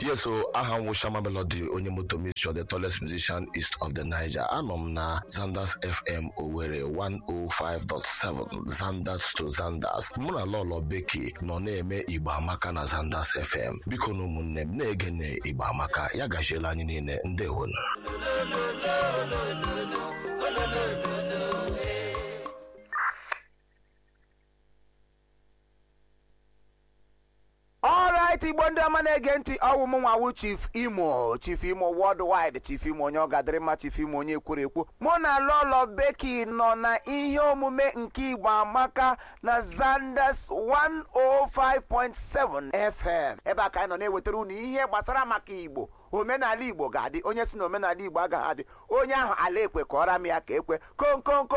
yes o aha m Shama Melody onye moto mission the tallest musician east of the Niger anọ m na Zanders FM Owerri 105.7 Zanders to Zanders mụ na Lolo Beki nọ na-eme Igbo Amaka na Zanders FM biko na ụmụnne m na-ege na Igbo Amaka ya gaziela anyị niile ndewonu ọrait igbo ndị ọma na-ege ntị ọwụ m nwawu chief imo chief imo worldwide chief imo onye ọgadịrịmma chief imo onye kwuru ekwu mụ na lolo beki nọ na ihe omume nke igbo amaka na zanders 105.7 fm ebe a ka anyị nọ na-ewetara unu ihe gbasara maka igbo omenala igbo ga-adị onye si na omenala igbo agaghị adị onye ahụ ala ekwe kọọra m ya ka ekwe konkonko